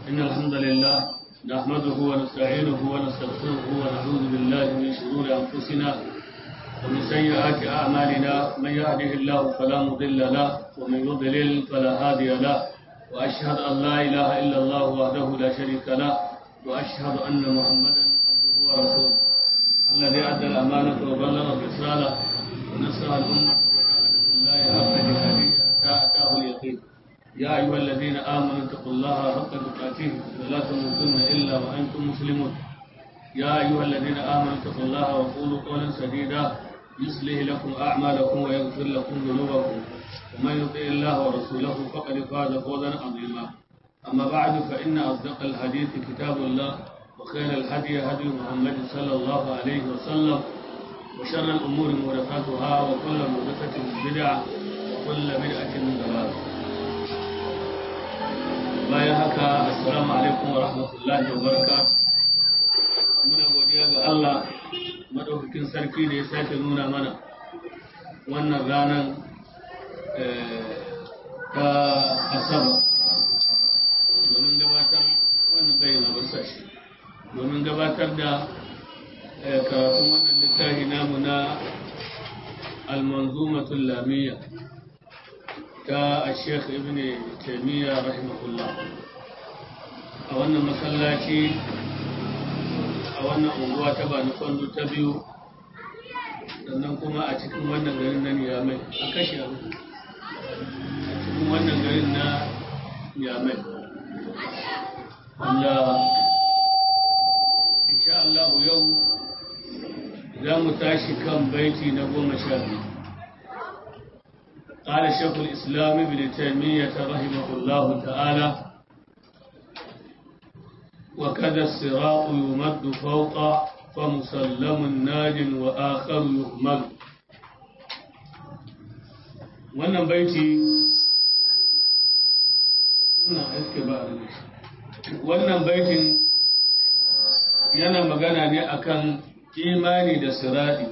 إن الحمد لله نحمده ونستعينه ونستغفره ونعوذ بالله من شرور أنفسنا ومن سيئات أعمالنا من يهده الله فلا مضل له ومن يضلل فلا هادي له وأشهد أن لا إله إلا الله وحده لا شريك له وأشهد أن محمدا عبده ورسوله الذي أدى الأمانة وبلغ الرسالة ونصر الأمة وجاهد في الله حق جهاده حتى أتاه اليقين يا أيها الذين آمنوا اتقوا الله حق تقاته ولا تموتن إلا وأنتم مسلمون يا أيها الذين آمنوا اتقوا الله وقولوا قولا سديدا يصلح لكم أعمالكم ويغفر لكم ذنوبكم ومن يطع الله ورسوله فقد فاز فوزا عظيما أما بعد فإن أصدق الحديث كتاب الله وخير الهدي هدي محمد صلى الله عليه وسلم وشر الأمور محدثاتها وكل محدثة بدعة وكل بدعة ضلالة bayan haka assalamu alaikum wa rahmatullahi wa barakatuh muna godiya ga Allah madaukakin sarki da ya sake nuna mana wannan ranar ta asaba domin gabatar wannan bayyana barsa shi domin gabatar da karatun wannan littafi namu na almanzumatul lamiyya ta Sheikh Ibn Taymiyyah rahimahullah a wannan masallaci a wannan unguwa ta Bani Kwando ta biyu sannan kuma a cikin wannan garin na Niyamai a kashe a cikin wannan garin na Niyamai wanda insha Allah yau za mu tashi kan baiti na goma sha biyu قال شيخ الإسلام ابن تيمية رحمه الله تعالى وكذا الصراط يمد فوق فمسلم ناج وآخر يهمل wannan baiti ina aske ba wannan baitin yana magana ne akan imani da sirati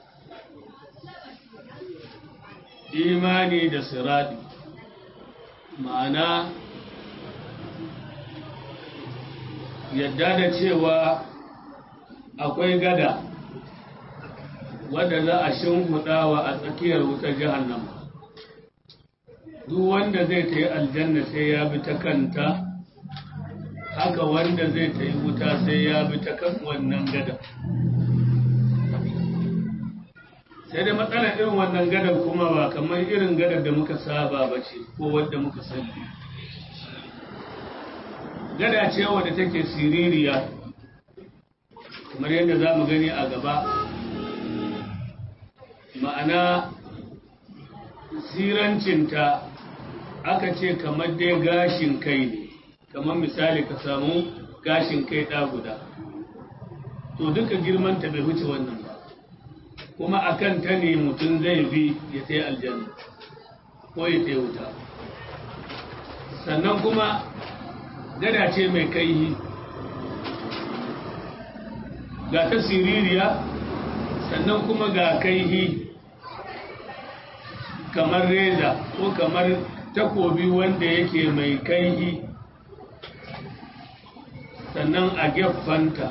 imani da siradi ma'ana yadda da cewa akwai gada wadda za a shimfiɗawa a tsakiyar wutar jahannama duk wanda zai ta yi aljanna sai ya bi ta kanta haka wanda zai ta yi wuta sai ya bi ta kan wannan gada sai da matsalar irin wannan gadar kuma ba kamar irin gadar da muka saba ba ce ko wadda muka sani gada ce wadda take siririya kamar yadda za mu gani a gaba ma'ana sirancinta aka ce kamar dai gashin kai ne kamar misali ka samu gashin kai ɗa guda to duka girmanta bai wuce wannan ba kuma a kan ta ne mutum zai bi ya sai aljanna ko ya sai wuta sannan kuma gada ce mai kaihi ga ta siririya sannan kuma ga kaihi kamar reza ko kamar takobi wanda yake mai kaihi sannan a gefanta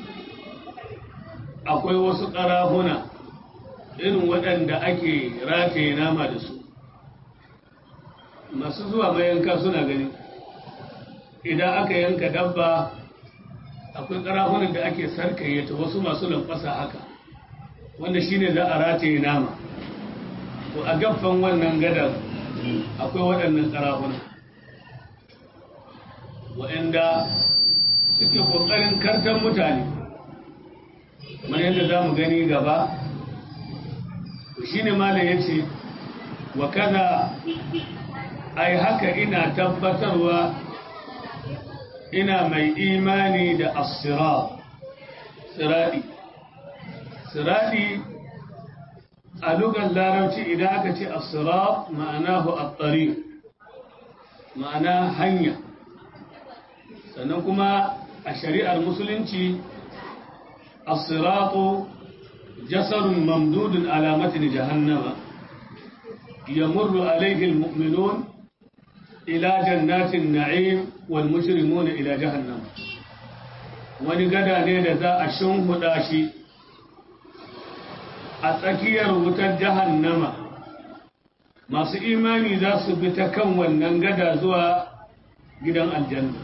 akwai wasu ƙarahuna irin waɗanda ake rataye nama da su masu zuwa mayanka suna gani idan aka yanka dabba akwai ƙarahunan da ake sarkayyata wasu masu lamfasa haka wanda shine za a rataye nama to a gaffan wannan gadar akwai waɗannan ƙarahunan waɗanda suke ƙoƙarin kartar mutane kamar yadda za mu gani gaba shi ne malam ya ce wa kada ai haka ina tabbatarwa ina mai imani da asira siradi siradi a lugar larabci idan aka ce asira ma'anahu at-tariq ma'ana hanya sannan kuma a shari'ar musulunci asiratu jasarun mamdudun alamatin jahannama يمر عليه المؤمنون ila jannatin na'im wal mujrimuna ila jahannam wani gada ne da za a shimhuda shi a tsakiyar wutar jahannama masu imani za su bi ta kan wannan gada zuwa gidan aljanna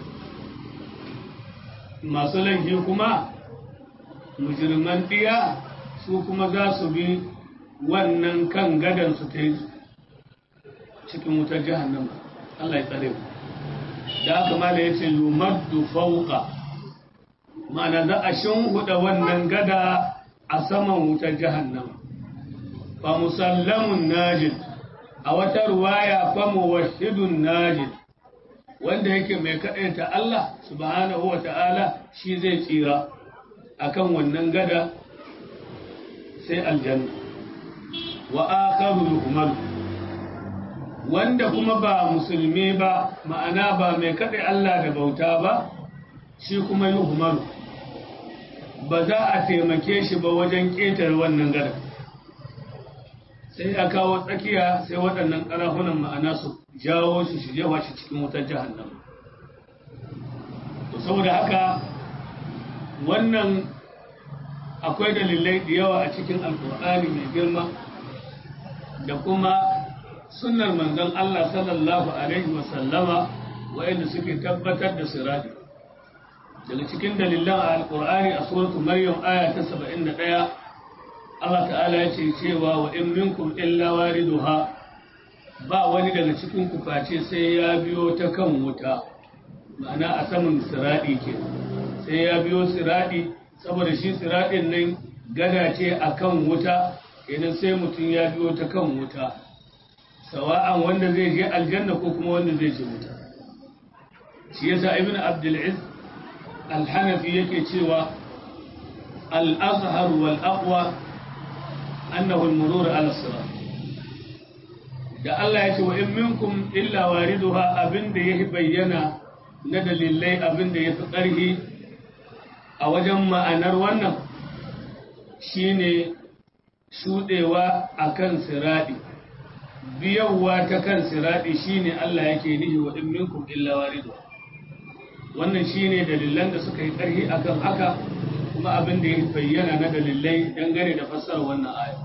masu laifi kuma mujirman ɗiya su kuma za su bi wannan kan gadan su ta cikin wutar jahannama Allah ya tsare da aka mala ya ce yumaddu fauka ma'ana za a shinhuda wannan gada a saman wutar jahannama fa musallamun najid a wata ruwaya fa muwahhidun najid wanda yake mai kaɗaita Allah subhanahu wa ta'ala shi zai tsira akan wannan gada sai aljanna wa akharu yuhmalu wanda kuma ba musulmi ba ma'ana ba mai kaɗai Allah da bauta ba shi kuma yuhmalu ba za a taimake shi ba wajen ƙetare wannan gada sai ya kawo tsakiya sai waɗannan ƙarafunan ma'ana su jawo shi shi jewa shi cikin wutar jahannam to saboda haka wannan akwai dalilai da yawa a cikin alkur'ani mai girma da kuma sunnar manzon Allah sallallahu alaihi wasallama wa'anda suke tabbatar da sirati daga cikin dalilan a alkur'ani a suratu maryam aya ta 71 Allah ta'ala ya ce cewa wa in minkum illa wariduha ba wani daga cikin ku face sai ya biyo ta kan wuta ma'ana a saman siradi ke sai ya biyo siradi saboda shi siradin nan gada ce akan wuta idan sai mutum ya biyo ta kan wuta sawa'an wanda zai je aljanna ko kuma wanda zai je wuta shi yasa ibnu abdul izz al-hanafi yake cewa al-azhar wal aqwa annahu al-murur ala sirat da Allah ya ce wa in minkum illa wariduha abinda yahi bayyana na dalilai abinda yafi ƙarfi a wajen ma'anar wannan shine shudewa akan siradi biyawa ta kan siradi shine Allah yake nihi wa in minkum illa wariduha wannan shine dalilan da suka yi ƙarfi akan haka kuma abin da ya bayyana na dalilai dangane da fassarar wannan aya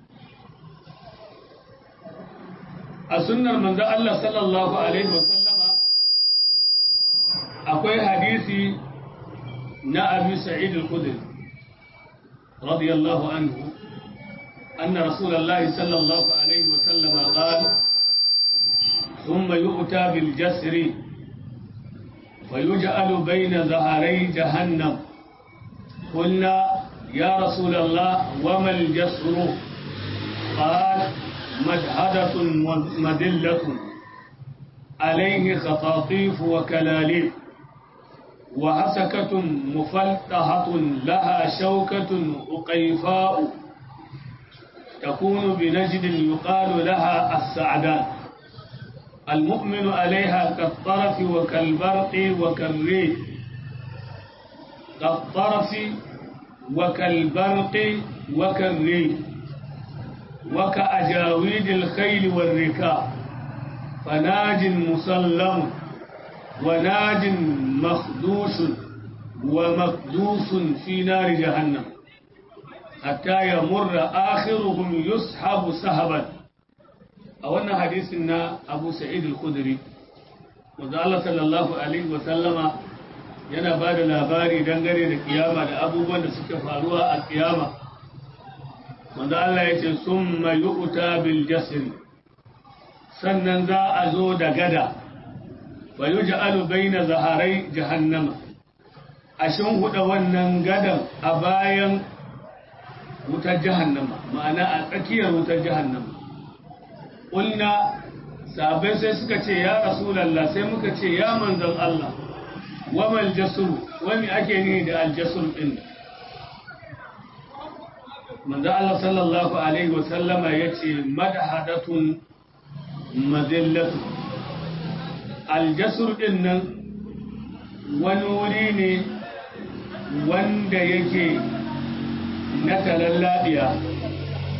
a sunnar manzo Allah sallallahu alaihi wasallama akwai hadisi na Abi Sa'id al-Khudri radiyallahu anhu anna Rasulullah sallallahu alaihi wasallama qala ثم يؤتى بالجسر ويجعل بين ظهري جهنم قلنا يا رسول الله وما الجسر قال مجهدة مدلة عليه خطاطيف وكلاليب وعسكة مفلطحة لها شوكة أقيفاء تكون بنجد يقال لها السعدان المؤمن عليها كالطرف وكالبرق وكالريح كالطرف وكالبرق وكالريح وكأجاويد الخيل والركاب فناج مسلم وناج مخدوش ومقدوس في نار جهنم حتى يمر آخرهم يسحب سحبا أولنا حديثنا أبو سعيد الخدري وقال صلى الله عليه وسلم yana ba da labari dangane da kiyama da abubuwan da suke faruwa a kiyama wanda Allah ya ce sun mayu'uta bil jasiri sannan za a zo da gada wa yi ja'alu bai na zaharai jahannama a huda wannan gadan a bayan wutar jahannama ma'ana a tsakiyar wutar jahannama ƙulna sabai sai suka ce ya rasulallah sai muka ce ya manzan Allah wamal jasuru wani ake ne da aljasur ɗin manzo Allah sallallahu alaihi wasallama yace madhadatun madillatu aljasur din nan wani wuri ne wanda yake na talalladiya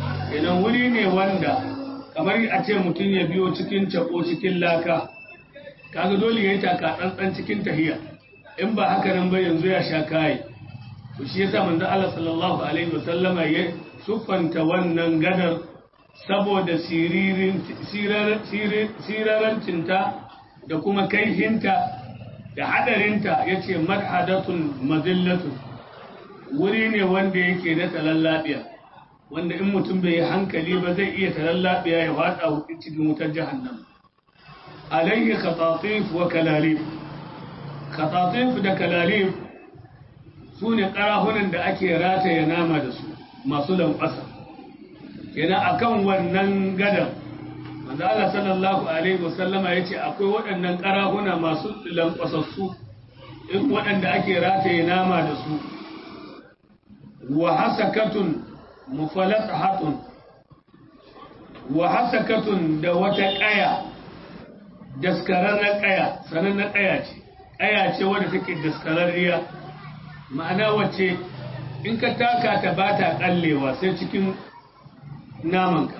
idan wuri ne wanda kamar a ce mutum ya biyo cikin cako cikin laka kaga dole ya yi taka tsantsan cikin tahiya in ba haka nan ba yanzu ya sha kayi to shi yasa manzo Allah sallallahu alaihi wasallama ya sufanta wannan gadar saboda siririn sirarancinta da kuma kaihinta da hadarinta yace marhadatun mazillatun wuri ne wanda yake na talallabiya wanda in mutum bai yi hankali ba zai iya talallabiya ya wada cikin wutar jahannam alaihi khatatif wa kalalif khatatif da kalalif su ne ƙarahunan da ake rataya nama da su masu lankwasa kenan akan wannan gadan manzo Allah sallallahu alaihi wasallama yace akwai waɗannan ƙarahuna masu lankwasassu in waɗanda ake rataye nama da su wa hasakatun mufalatahatun wa hasakatun da wata ƙaya daskararren ƙaya sanannen ƙaya ce ƙaya ce wadda take daskararriya ma'ana wacce in ka taka ta ba ta ƙallewa sai cikin namanka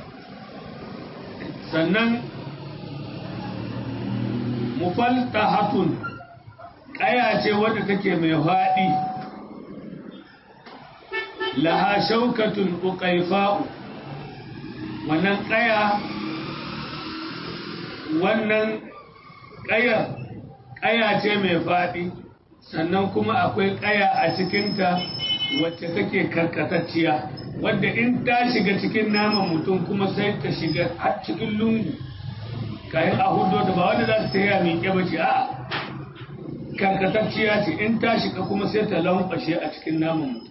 sannan mufaltahatun ƙaya ce wadda take mai faɗi laha shaukatun uƙaifa'u wannan ƙaya wannan ƙayar ƙaya ce mai faɗi sannan kuma akwai ƙaya a cikinta wacce take karkatacciya wadda in ta shiga cikin naman mutum kuma sai ta shiga har cikin lungu kayan a hudu da ba wanda za ta taya miƙe ba ce a karkatacciya ce in ta shiga kuma sai ta lankwashe a cikin naman mutum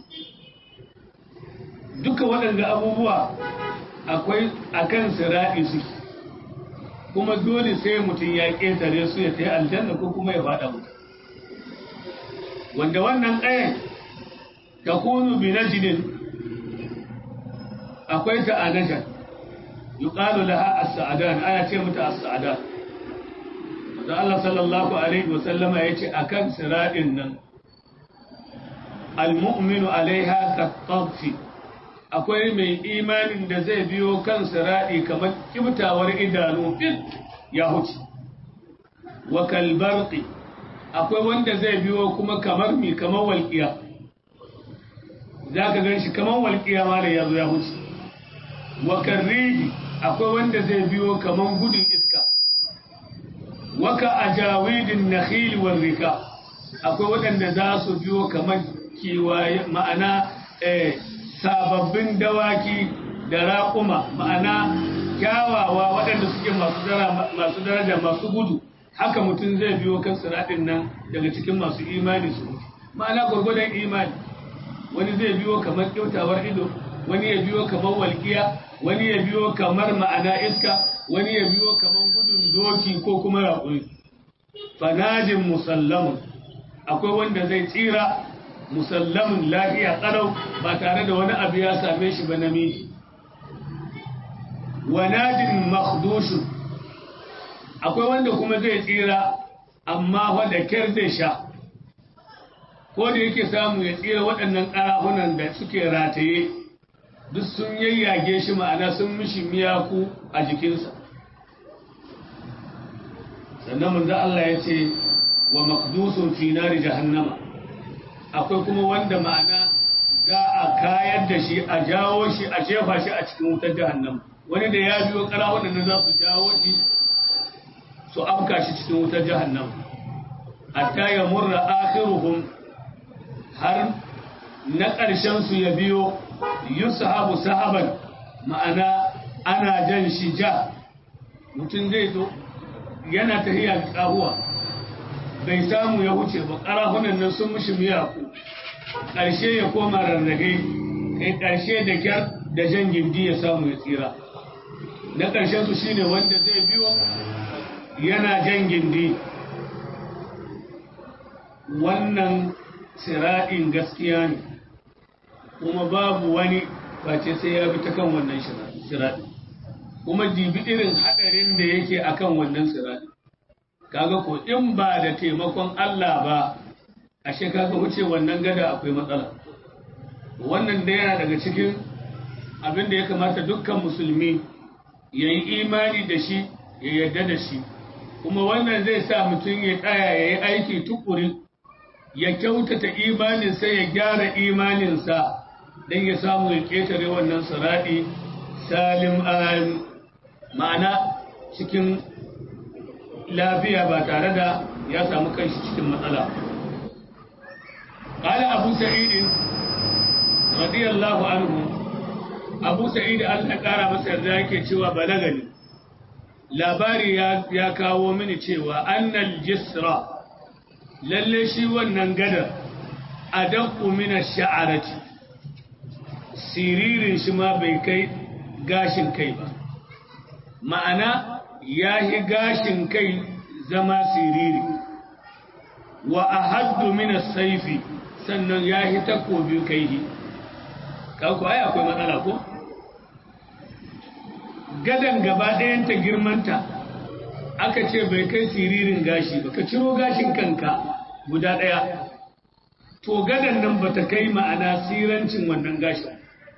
duka waɗanda abubuwa akwai akan sira'i suke kuma dole sai mutum ya ƙetare su ya ta yi aljanna ko kuma ya faɗa mutu wanda wannan ƙayan ta kunu bi najidin akwai ta a najar yi ƙalu laha a sa'adan ana ce mata a sa'adan wanda Allah sallallahu Alaihi wasallama ya ce a kan siraɗin nan al-mu'minu alaiha ka ƙafi akwai mai imanin da zai biyo kan siraɗi kamar kibtawar idanu fit ya huce wa kalbarqi akwai wanda zai biyo kuma kamar mi kamar walƙiya za ka gan shi kamar walƙiya ma da ya zo ya huce wa karrihi akwai wanda zai biyo kamar gudun iska waka ajawidin nakhil wal rika akwai waɗanda za su biyo kamar kiwaye ma'ana eh sababbin dawaki da raƙuma ma'ana kyawawa waɗanda suke masu daraja masu gudu haka mutum zai biyo kan siraɗin nan daga cikin masu imani su ma'ana gwargwadon imani wani zai biyo kamar kyautawar ido wani ya biyo kamar walƙiya wani ya biyo kamar ma'ana iska wani ya biyo kamar gudun doki ko kuma raƙuri fanajin musallamun akwai wanda zai tsira musallamin lafiya ƙarau ba tare da wani abu ya same shi ba namiji wanajin makhdushin akwai wanda kuma zai tsira amma wadda kyar zai sha ko da yake samu ya tsira waɗannan ƙarahunan da suke rataye duk sun yayyage shi ma'ana sun mishi miyaku a jikinsa sannan manzo Allah ya ce wa makdusun fi nari jahannama akwai kuma wanda ma'ana za a kayar da shi a jawo shi a jefa shi a cikin wutar jahannama wani da ya biyo kara waɗanda za su jawo shi su afka shi cikin wutar jahannama hatta ya murra akhiruhum har na ƙarshen su ya biyo yusahabu sahaban ma'ana ana jan shi ja mutum zai zo yana tahiya ƙahuwa bai samu ya wuce ba ƙarahunan nan sun mishi miyaku ƙarshe ya koma rarrahe kai ƙarshe da kyar da jan gindi ya samu ya tsira na ƙarshen su shine wanda zai biyo yana jan gindi wannan siraɗin gaskiya ne kuma babu wani face sai ya bi ta kan wannan siraɗin kuma jibi irin haɗarin da yake akan wannan siraɗin kaga ko in ba da taimakon Allah ba ashe kaga wuce wannan gada akwai matsala wannan da yana daga cikin abin da ya kamata dukkan musulmi ya yi imani da shi ya yarda da shi kuma wannan zai sa mutum ya tsaya ya yi aiki tukuri ya kyautata imaninsa ya gyara imaninsa don ya samu ya ƙetare wannan siraɗi salim ma'ana cikin lafiya ba tare da ya samu kanshi cikin matsala قال أبو سعيد رضي الله عنه أبو سعيد الأقارى مسر ذاك cewa balagani labari ya kawo mini cewa annal jisra lalle shi wannan gadar adaqqu min ash-sha'arati siririn shi ma bai kai gashin kai ba ma'ana yahi gashin kai zama siriri wa ahaddu min as-sayfi sannan yahi takobi kaihi kako ai akwai matsala ko gadan gaba ɗayan ta girmanta aka ce bai kai siririn gashi ba ka ciro gashin kanka guda ɗaya to gadan nan ba ta kai ma'ana sirancin wannan gashin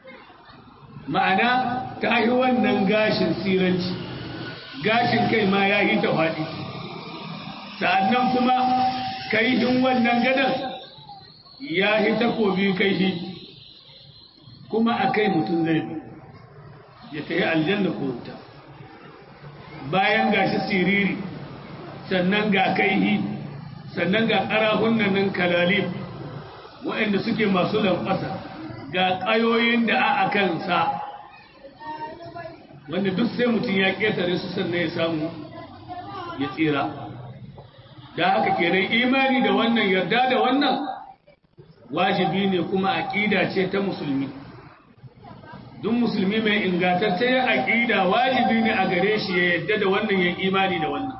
ma'ana ta yi wannan gashin siranci gashin kai ma ya yi ta faɗi sa'annan kuma kaihin wannan gadan ya yi takobi kaihi kuma a kai mutum zai ya ta yi aljanna ko wuta bayan gashi siriri sannan ga kaihi sannan ga ƙarahunan nan kalali waɗanda suke masu lankwasa ga ƙayoyin da a kansa wanda duk sai mutum ya ƙetare su sannan ya samu ya tsira da haka kenan imani da wannan yarda da wannan wajibi ne kuma aƙida ce ta musulmi duk musulmi mai ingantaccen aƙida wajibi ne a gare shi ya yadda da wannan ya imani da wannan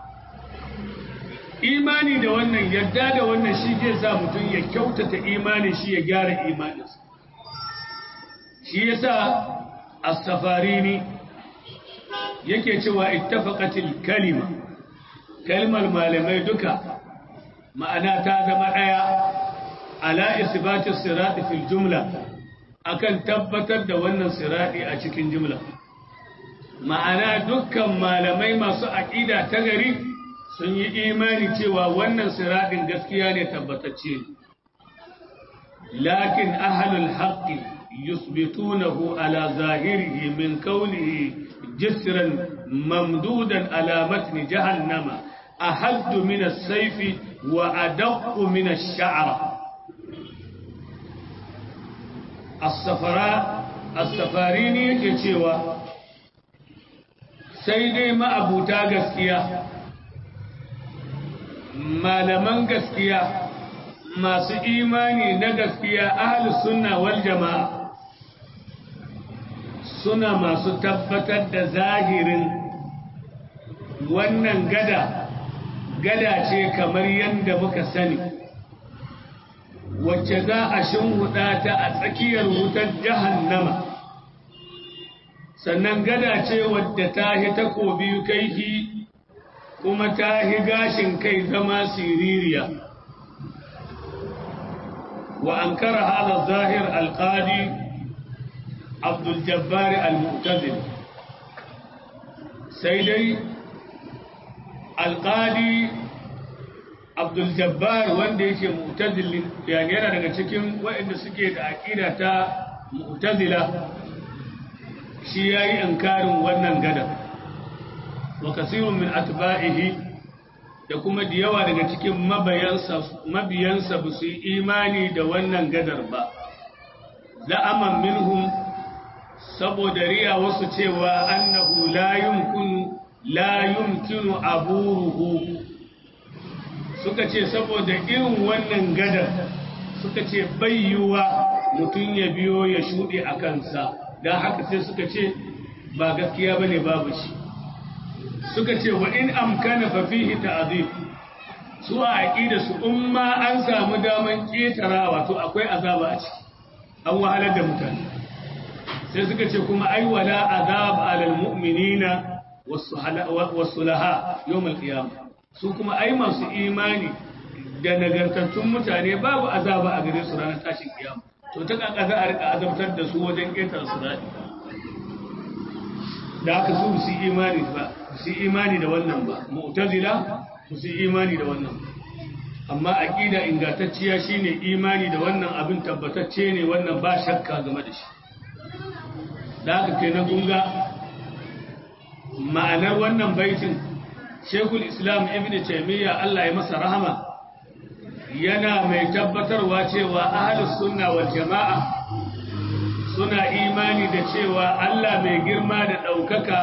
imani da wannan yadda da wannan shi ke sa mutum ya kyautata imanin shi ya gyara imaninsa shi yasa as-safarini yake cewa ittafaqatil kalima kalmar malamai duka ma'ana ta zama daya ala isbatis sirati fil jumla akan tabbatar da wannan sirati a cikin jumla ma'ana dukkan malamai masu aqida ta gari sun yi imani cewa wannan siratin gaskiya ne tabbatacce lakin ahlul haqqi yusbitunahu ala zahirihi min qawlihi jisran mamdudan ala matni jahannama ahaddu min as-sayfi wa adaqqu min ash-sha'ra as-safarini yake cewa sai dai ma'abuta gaskiya malaman gaskiya masu imani na gaskiya ahlus sunna wal jama'a suna masu tabbatar da zahirin wannan gada gada ce kamar yadda muka sani wacce za a shimhuda ta a tsakiyar wutar jahannama sannan gada ce wadda ta hi takobi kaihi kuma ta hi gashin kai zama siririya wa an kara halar zahir alƙadi abdul jabbari al-mu'tazili sai dai alƙadi abdul jabbar wanda yake mu'tazili yani yana daga cikin waɗanda suke da aƙida ta mu'tazila shi yayi inkarin wannan gada wa kasirun min atba'ihi da kuma da yawa daga cikin mabiyansa mabiyansa ba su yi imani da wannan gadar ba za'aman minhum saboda riya wasu cewa annahu la yumkinu la yumkinu aburuhu suka ce saboda irin wannan gadar suka ce bayyuwa mutum ya biyo ya shuɗe a kansa don haka sai suka ce ba gaskiya ba ne babu shi suka ce wa in amkana fa fihi ta'zib su a aqida su umma an samu daman ketarawa to akwai azaba a ciki an wahalar da mutane sai suka ce kuma ai wala azab alal mu'minina was-sulaha yawm al-qiyamah su kuma ai masu imani da nagartattun mutane babu azaba a gare su ranar tashin kiyama to ta kaka za a rika azabtar da su wajen ƙetar su daɗi da aka su su imani ba su imani da wannan ba mu'tazila su imani da wannan amma aqida ingantacciya shine imani da wannan abin tabbatacce ne wannan ba shakka game da shi da haka kenan gunga ma'anar wannan baitin Sheikhul Islam Ibn Taymiyyah Allah ya masa rahama yana mai tabbatarwa cewa ahlus sunna wal jama'a suna imani da cewa Allah mai girma da ɗaukaka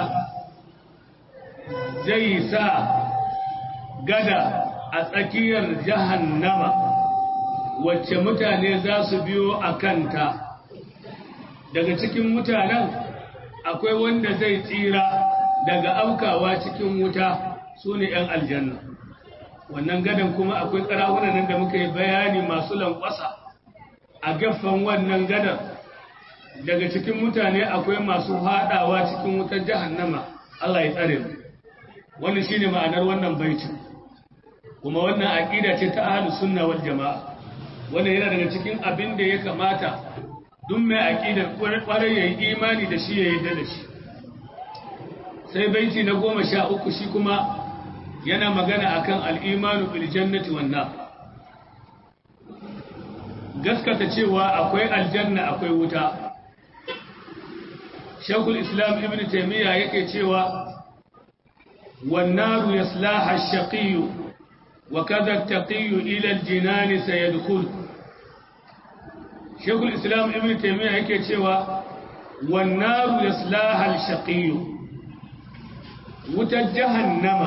zai sa gada a tsakiyar jahannama wacce mutane za su biyo a kanta daga cikin mutanen akwai wanda zai tsira daga aukawa cikin wuta su ne ‘yan aljanna wannan gadan kuma akwai ƙarahunan da muka yi bayani masu lankwasa a gaffan wannan gadan daga cikin mutane akwai masu haɗawa cikin wutar jahannama Allah ya tsare mu wannan shine ma'anar wannan baitin kuma wannan aqida ce ta ahlus sunna wal jamaa wannan yana daga cikin abin da ya kamata duk mai aqidar kwarai yayi imani da shi ya yarda da shi sai baiti na goma sha uku shi kuma yana magana akan al-imanu bil jannati wan nar gaskata cewa akwai aljanna akwai wuta shekul islam ibn taimiyya yake cewa wannaru yaslaha ash-shaqiyyu wa kadha at-taqiyyu ila al-jinan sayadkhul shekul islam ibn taimiyya yake cewa wannaru yaslaha al-shaqiyyu wutar jahannama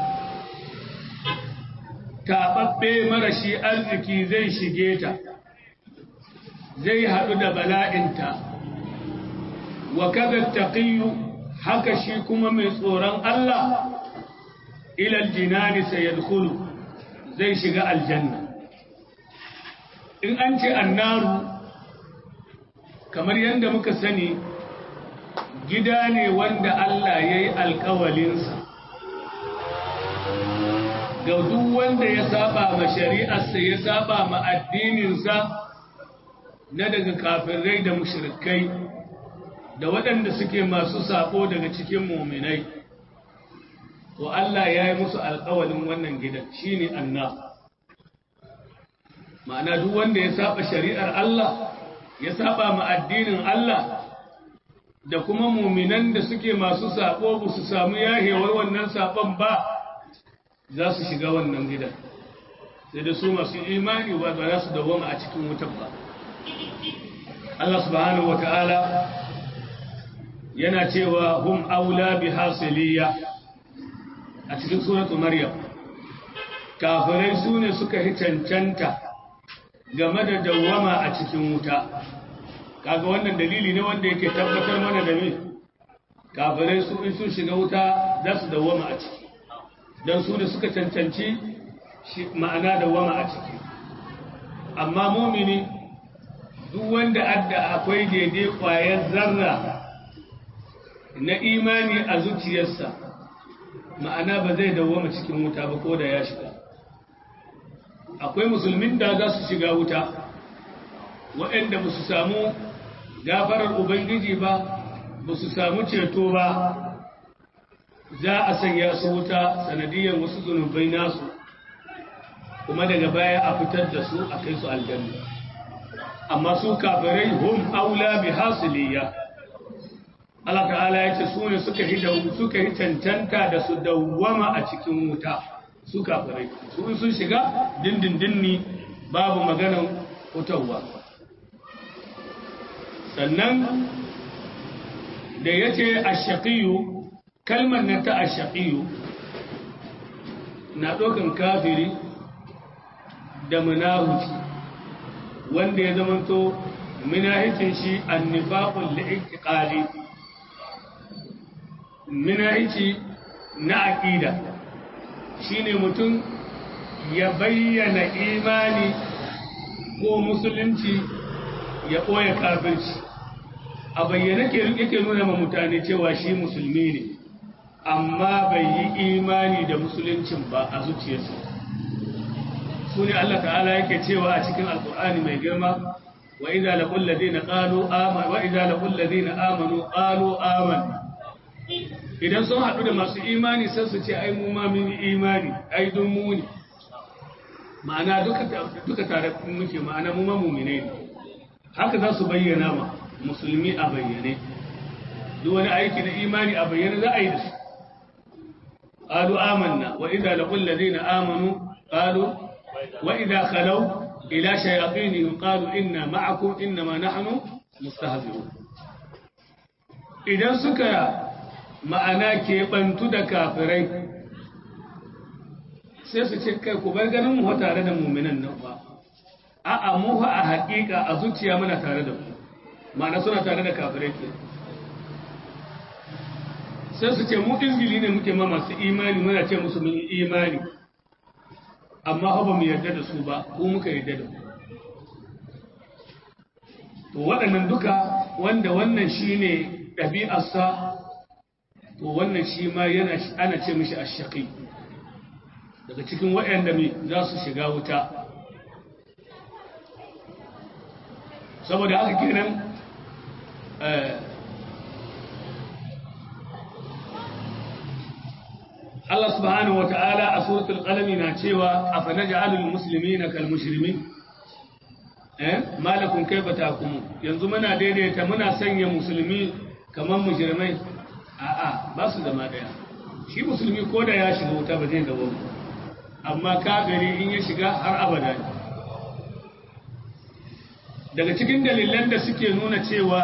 taɓaɓɓe marashi arziki zai shige ta zai haɗu da bala'inta wa kada taqiyu haka shi kuma mai tsoron Allah ilal jinani sayadkhulu zai shiga aljanna in an ce annaru kamar yadda muka sani gida ne wanda Allah ya yi alkawalinsa ga duk wanda ya saba ma shari'arsa ya saba ma addininsa na daga kafirai da mushrikai da waɗanda suke masu sako daga cikin muminai to Allah ya yi musu alƙawalin wannan gidan shine anna ma'ana duk wanda ya saba shari'ar Allah ya saba ma addinin Allah da kuma muminan da suke masu sako ba su samu yahewar wannan sabon ba za su shiga wannan gidan sai da su masu imani ba za su dawoma a cikin wutar ba Allah subhanahu wa ta'ala yana cewa hum aula bi hasiliya a cikin suratu maryam kafirai su ne suka yi cancanta game da dawwama a cikin wuta kaga wannan dalili ne wanda yake tabbatar mana da me kafirai su in sun shiga wuta za su dawwama a ciki don su da suka cancanci ma'ana dawwama a ciki amma mumini duk wanda adda akwai daidai ƙwayar zarra na imani a zuciyarsa ma'ana ba zai dawwama cikin wuta ba ko da ya shiga akwai musulmin da za su shiga wuta waɗanda ba su samu gafarar ubangiji ba ba su samu ceto ba za a sanya su wuta sanadiyar wasu zunubai nasu kuma daga baya a fitar da su a kai su aljanna amma su kafirai hum aula bi hasiliya Allah ta'ala ya ce su ne suka yi suka yi cancanta da su dawwama a cikin wuta su kafirai su sun shiga dindindin ne babu maganan fitowa sannan da ya ce ashaqiyu kalmar na ta ashaqiyu na ɗaukan kafiri da munahuci wanda ya zamanto minahicin shi annifaqul li'iqali minahici na aqida shine mutum ya bayyana imani ko musulunci ya ɓoye kafirci a bayyana ke yake nuna ma mutane cewa shi musulmi ne amma bai yi imani da musuluncin ba a zuciyarsa su ne Allah ta'ala yake cewa a cikin alkur'ani mai girma wa idza laqul ladina qalu amanu wa idza laqul ladina amanu qalu amanna idan sun haɗu da masu imani sai su ce ai mu ma mun yi imani ai don mu ne ma'ana duka tare muke ma'ana mu ma mumine ne haka za su bayyana ma musulmi a bayyane duk wani aiki na imani a bayyane za a yi da su qalu amanna wa idza laqul ladina amanu qalu wa idza khalaw ila shayatinihim qalu inna ma'akum innama nahnu mustahzi'un idan suka ma'ana ke bantu da kafirai sai su ce kai ku bar ganin mu tare da mu'minan nan ba a'a mu a haƙiƙa a zuciya muna tare da ku ma'ana suna tare da kafirai ke sai su ce mu izgili ne muke ma masu imani muna ce musu mun yi imani amma ba mu yarda da su ba ko muka yarda da ku to waɗannan duka wanda wannan shine ɗabi'arsa to wannan shi ma yana ana ce mishi ashaqi daga cikin waɗanda mai za su shiga wuta saboda haka kenan Allah subhanahu wa ta'ala a suratul qalami na cewa afa naj'alul muslimina kal mushrimin eh malakum kayfa takumu yanzu muna daidaita muna sanya musulmi kaman mujrimai a'a ba su zama daya shi musulmi ko da ya shiga wuta ba zai dawo amma kafiri in ya shiga har abada ne daga cikin dalilan da suke nuna cewa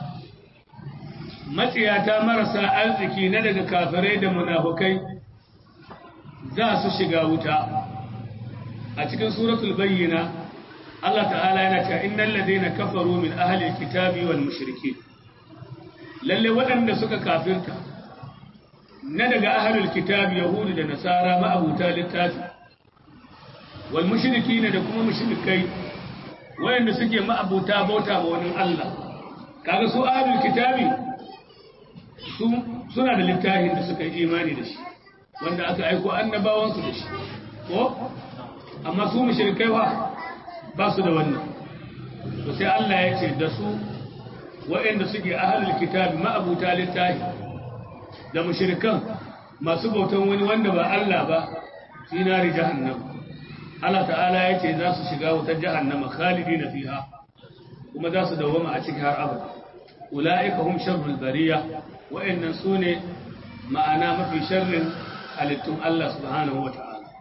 matsiyata marasa arziki na daga kafirai da munafukai za su shiga wuta a cikin suratul bayyina Allah ta'ala yana cewa innal ladina kafaru min ahli alkitabi wal mushrikeen lalle waɗanda suka kafirta na daga ahli alkitabi yahudu da nasara ma'abuta littafi wal mushrikeen da kuma mushrikai waɗanda suke ma'abuta bauta ma wani Allah kaga su ahli alkitabi su suna da littafin da suka yi imani da shi wanda aka aiko annabawansu da shi ko amma su mushrikai wa ba su da wannan to sai Allah ya ce da su waɗanda suke ahlul kitabi ma'abuta littafi da mushrikan masu bautan wani wanda ba Allah ba fi nari jahannam Allah ta'ala ya ce za su shiga wutar jahannama khalidina fiha kuma za su dawwama a cikin har abada ulaika hum sharrul bariya wa'annan sune ma'ana mafi sharrin halittun Allah subhanahu wa ta'ala.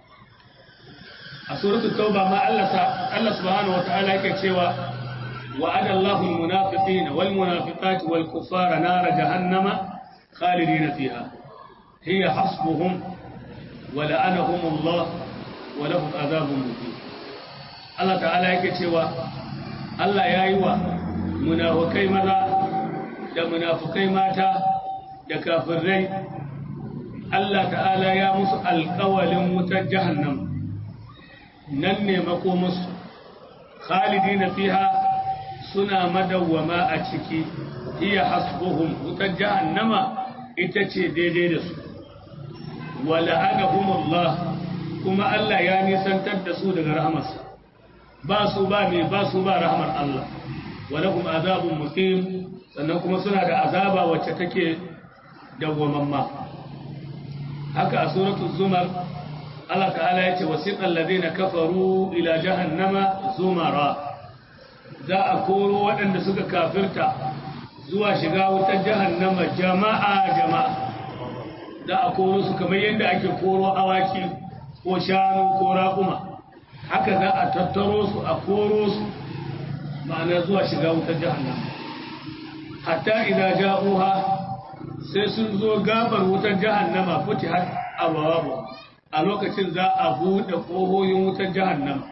A suratul Tauba ma Allah subhanahu wa ta'ala yake cewa wa'ada Allahu al-munafiqina wal munafiqati wal kuffara nara jahannama khalidina fiha hiya hasbuhum wa la'anahum Allah wa lahum adhabun muqim Allah ta'ala yake cewa Allah yayi wa munafikai maza da munafikai mata da kafirai Allah ta'ala ya musu alƙawalin wutar jahannam nan ne makomusu khalidina fiha suna madawwama a ciki iya hasbuhum wutar jahannama ita ce daidai da su wa la'anahumullah kuma Allah ya nisantar da su daga rahamarsa ba su ba mai ba su ba rahamar Allah wa lahum azabun muqim sannan kuma suna da azaba wacce take dawwamamma haka a suratul zumar Allah ta'ala yace wasiqal ladina kafaru ila jahannama zumara za a koro waɗanda suka kafirta zuwa shiga wutar jahannama jama'a jama'a za a koro su kamar yadda ake koro awaki ko shanu ko raƙuma haka za a tattaro su a koro su ma'ana zuwa shiga wutar jahannama hatta idan ja'uha sai sun zo gabar wutar jahannama futi har abawabu a lokacin za a buɗe ƙohoyin wutar jahannama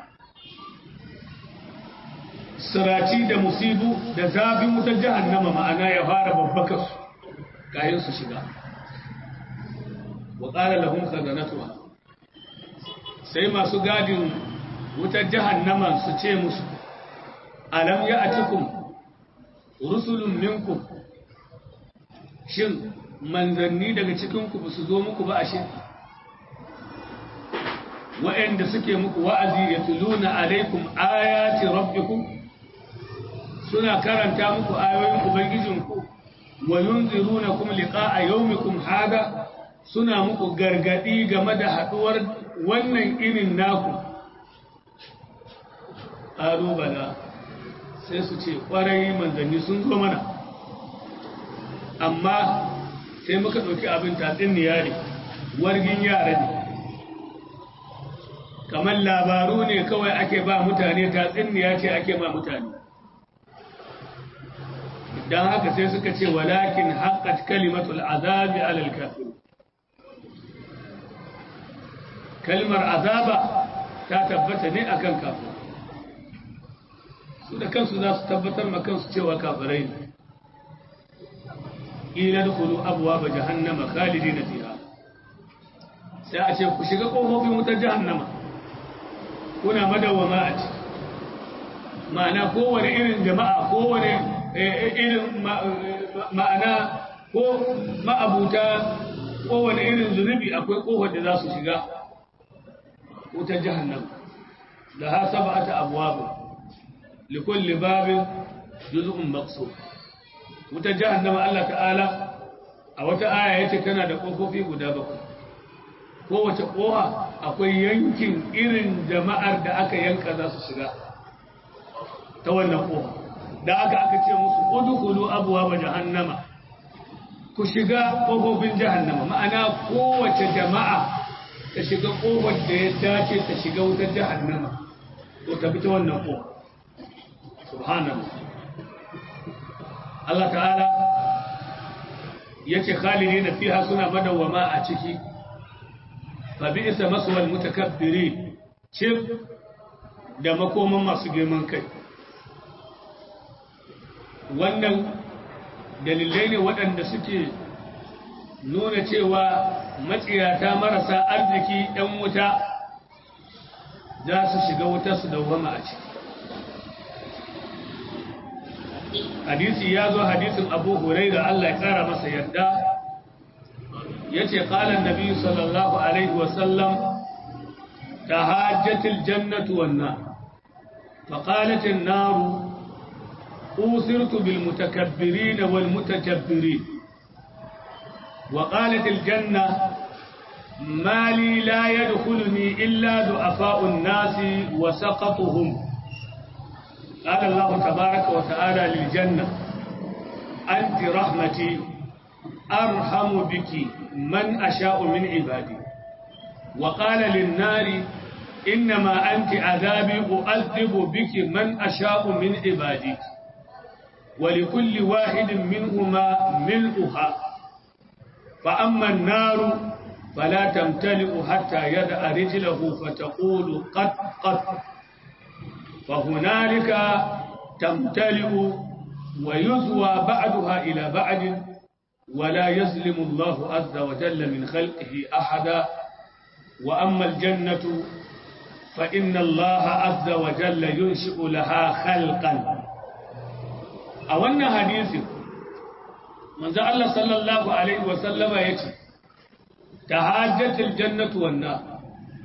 siraci da musibu da zafin wutar jahannama ma'ana ya fara babbaka su kayan su shiga wa ƙara lahun khazanatuwa sai masu gadin wutar jahannama su ce musu alam ya atikum rusulun minkum shin manzanni daga cikinku ba su zo muku ba ashe wa'anda suke muku wa'azi ya tuluna alaikum ayati rabbikum suna karanta muku ayoyin ubangijinku wa yunzirunakum liqa'a yawmikum hada suna muku gargadi game da haduwar wannan irin naku ƙalubala sai su ce ƙwarai manzanni sun zo mana amma sai muka ɗauki abin tatsin ne wargin yara ne kamar labaru ne kawai ake ba mutane tatsuniya ce ake ba mutane don haka sai suka ce walakin haƙat kalimatul azabi alal kafir kalmar azaba ta tabbata ne akan kafir su da kansu za su tabbatar ma kansu cewa kafirai ne ila dukulu abuwa ba jahannama khalidi na fiha sai a ce ku shiga ƙofofin wutar jahannama kuna madawwama a ciki ma'ana kowane irin jama'a kowane irin ma'ana ko ma'abuta kowane irin zunubi akwai kofar da za su shiga wutar jahannam da ha sab'ata abwab likulli babin juz'un maqsud wutar jahannama Allah ta'ala a wata aya yace tana da kofofi guda bakwai kowace kowa akwai yankin irin jama'ar da aka yanka za su shiga ta wannan kowa da aka aka ce musu udkhulu abwaaba jahannama ku shiga kofofin jahannama ma'ana kowace jama'a ta shiga kofar da ya dace ta shiga wutar jahannama to ta bi ta wannan kowa subhanallah Allah ta'ala yace khalidina fiha suna madawama a ciki fa bi'sa maswal mutakabbirin cif da makoman masu girman kai wannan dalilai ne waɗanda suke nuna cewa matsiyata marasa arziki ɗan wuta za su shiga wuta su dawama a ciki hadisi ya zo hadisin abu huraira Allah ya ƙara masa yadda ya ce ƙalan nabi sallallahu alaihi wasallam ta hajjatil jannatu wannan faƙalatin naru أوثرت بالمتكبرين والمتجبرين وقالت الجنة ما لي لا يدخلني إلا ضعفاء الناس وسقطهم قال الله تبارك وتعالى للجنة أنت رحمتي أرحم بك من أشاء من عبادي وقال للنار إنما أنت عذابي أؤذب بك من أشاء من عبادي ولكل واحد منهما ملؤها فأما النار فلا تمتلئ حتى يدع رجله فتقول قد قد فهنالك تمتلئ ويزوى بعدها إلى بعد ولا يظلم الله عز وجل من خلقه أحدا وأما الجنة فإن الله عز وجل ينشئ لها خلقا a wannan hadisin manzo Allah sallallahu alaihi wasallama yace tahajjatul jannatu wan nar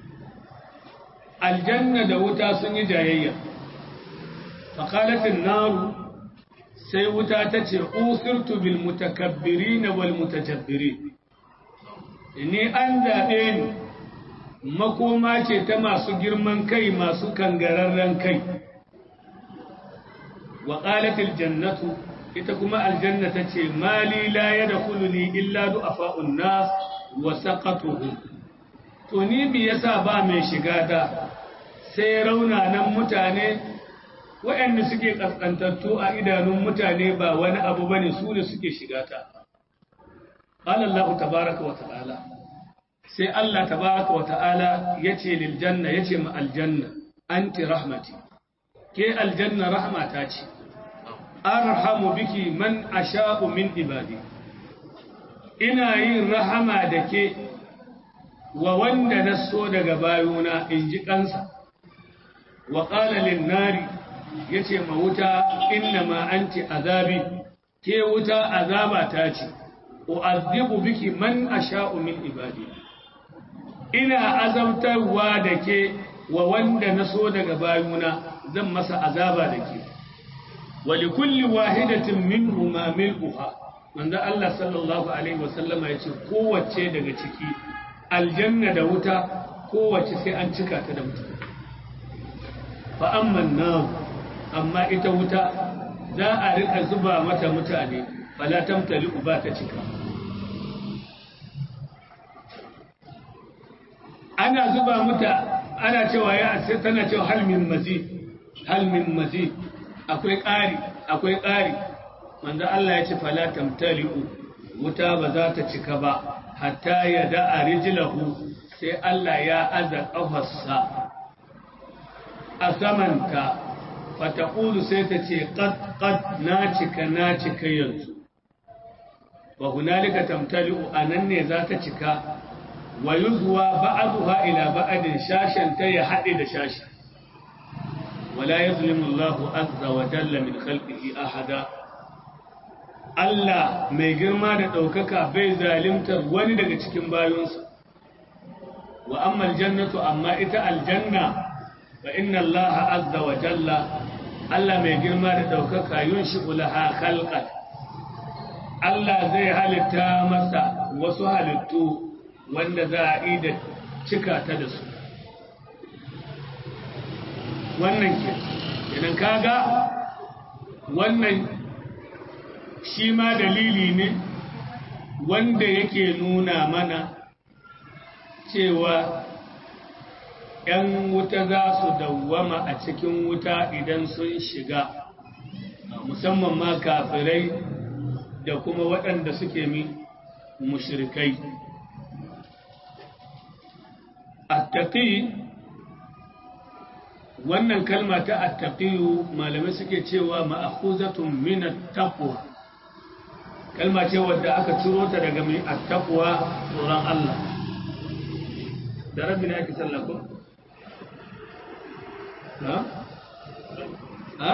aljanna da wuta sun yi jayayya fa qalat an-nar sai wuta tace usirtu bil mutakabbirin wal mutajabbirin ni an zabe ni makoma ce ta masu girman kai masu kangararren kai وقالت الجنة إتكما الجنة تشي مالي لا يدخلني إلا دعفاء الناس وسقطهم توني بيسا با mai shiga da sai raunanan mutane waɗanda suke kaskantattu a idanun mutane ba wani abu bane su ne suke shiga ta qala Allah tabaaraka wa ta'ala sai Allah tabaaraka wa ta'ala yace lil janna yace ma aljanna anti rahmati ke aljanna rahmata ce arhamu biki man asha'u min ibadi ina yin rahama da ke wa wanda na so daga bayuna in ji kansa wa qala lin nari yace ma wuta inna ma anti azabi ke wuta azaba ta ce u'adhibu biki man asha'u min ibadi ina azabtarwa da ke wa wanda na so daga bayuna zan masa azaba da ke wali kulli wahidatin minhuma mil'uha manzo Allah sallallahu alaihi wasallama ya ce kowace daga ciki aljanna da wuta kowace sai an cika ta da mutane fa amman nar amma ita wuta za a rika zuba mata mutane fala tamtali uba ta cika ana zuba mata ana cewa ya sai tana cewa hal min mazid hal min mazid akwai ƙari akwai ƙari manzo Allah ya ce fala tamtali'u wuta ba za ta cika ba hatta ya da'a rijlahu sai Allah ya aza ƙafarsa a samanta fataqulu sai ta ce qad qad na cika na cika yanzu wa hunalika tamtali'u anan ne za ta cika wa yuzwa ba'daha ila ba'din shashan ta ya hade da shashi wala yazlimu Allahu azza wa jalla min khalqihi ahada Allah mai girma da ɗaukaka bai zalimtar wani daga cikin bayonsa wa amma aljannatu amma ita aljanna fa inna Allah azza wa jalla Allah mai girma da ɗaukaka yunshi'u laha khalqan Allah zai halitta masa wasu halittu wanda za a yi da cika ta da su wannan ke idan kaga wannan shi ma dalili ne wanda yake nuna mana cewa ‘yan wuta za su dawwama a cikin wuta idan sun shiga musamman ma kafirai da kuma waɗanda suke mi mushrikai attaqi wannan kalma ta attaqiyu malamai suke cewa ma'khuzatun min at-taqwa kalma ce wadda aka ciro ta daga mai at-taqwa tsoron Allah da rabbi ne ake sallah ko ha ha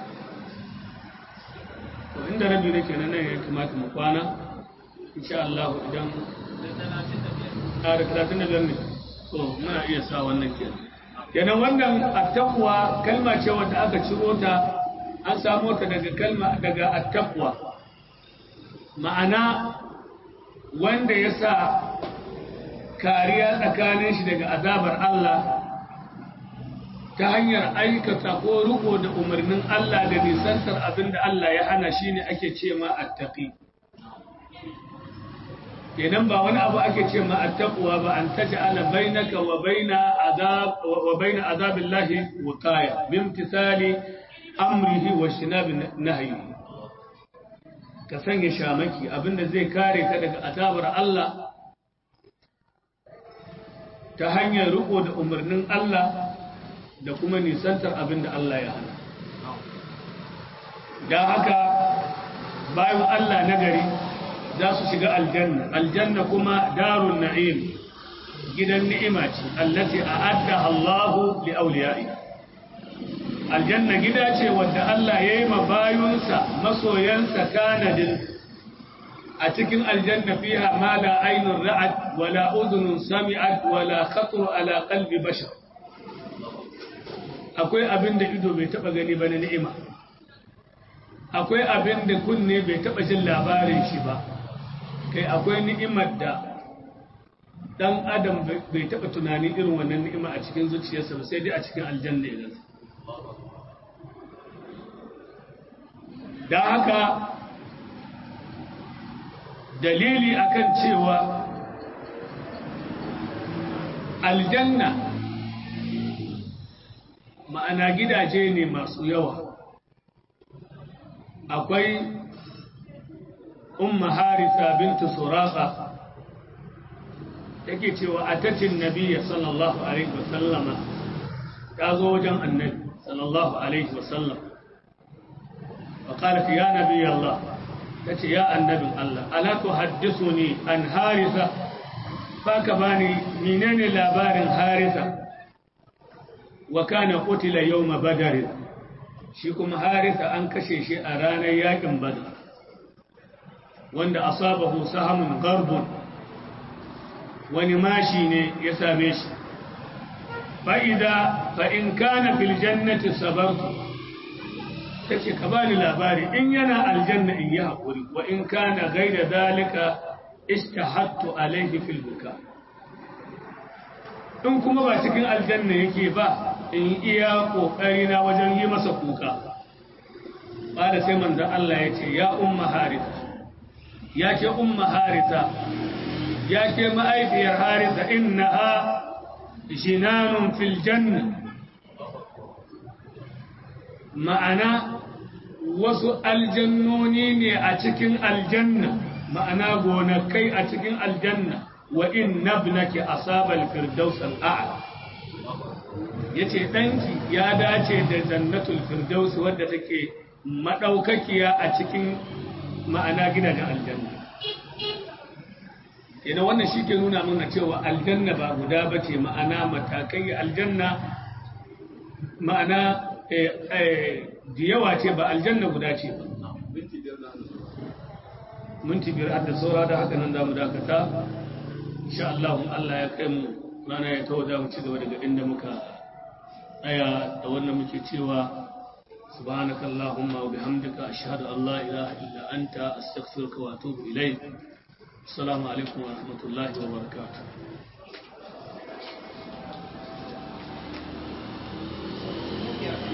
to inda rabbi ne kenan nan ya kamata mu kwana insha Allah idan a da 35 ne to muna iya sa wannan kenan kenan wannan attaqwa kalma ce wadda aka ciro ta an samo ta daga kalma daga attaqwa ma'ana wanda ya sa kariya tsakanin shi daga azabar Allah ta hanyar aikata ko riko da umarnin Allah da nisantar abin da Allah ya hana shi ne ake ce ma attaqi kenan ba wani abu ake ce ma attaqwa ba an taj'ala bainaka wa baina azab wa baina azabillahi wiqaya bimtithali amrihi wa shinabi nahyi ka sanya shamaki abinda zai kare ka daga azabar Allah ta hanyar riko da umarnin Allah da kuma nisantar abinda Allah ya hana da haka bayan Allah nagari za su shiga aljanna aljanna kuma darun na'im gidan ni'ima ce allati a'adda Allahu li awliya'i aljanna gida ce wanda Allah ya yi ma bayunsa masoyansa kanadin a cikin aljanna fiha ma la aynun ra'at wala udhunun sami'at wala khatar ala qalbi bashar akwai abin da ido bai taba gani ba na ni'ima akwai abin da kunne bai taba jin labarin shi ba kai akwai ni'imar da dan adam bai taba tunani irin wannan ni'ima a cikin zuciyarsa ba sai dai a cikin aljanna ya gasa da haka dalili akan cewa aljanna ma'ana gidaje ne masu yawa akwai umma harisa bintu suraka take cewa atatin nabiyya sallallahu alaihi wasallama ta zo wajen annabi sallallahu alaihi wasallam وقالت يا نبي الله تتي يا النبي الله ألا تحدثني عن هارثة فكباني منين لابار هارثة وكان قتل يوم بدر شيكم هارثة أنكشي شيء أرانا ياكم بدر وند أصابه سهم غرب ونماشي يساميش فإذا فإن كان في الجنة صبرت ta ce ka bani labari in yana aljanna in yi haƙuri wa in kana gaida zalika istahattu alaihi fil buka in kuma ba cikin aljanna yake ba in iya ƙoƙari na wajen yi masa kuka ba da sai manzan Allah ya ce ya umma harita ya ke umma harita ya ke ma'aifiyar harita inna ha jinanun fil janna ma'ana wasu aljannoni ne a cikin aljanna ma'ana gonakai a cikin aljanna wa inna ibnaki asabal firdaus al'a yace danki ya dace da jannatul firdaus wadda take madaukakiya a cikin ma'ana gidajen aljanna idan wannan shi ke nuna mana cewa aljanna ba guda ba ce ma'ana matakai aljanna ma'ana da yawa ce ba aljanna guda ce ba minti biyar da saura da haka nan damu dakata insha Allah Allah ya kai mu rana ya kawo da mu ci gaba daga inda muka tsaya da wannan muke cewa سبحانك اللهم وبحمدك أشهد أن لا إله إلا أنت أستغفرك وأتوب إليك السلام عليكم ورحمة الله وبركاته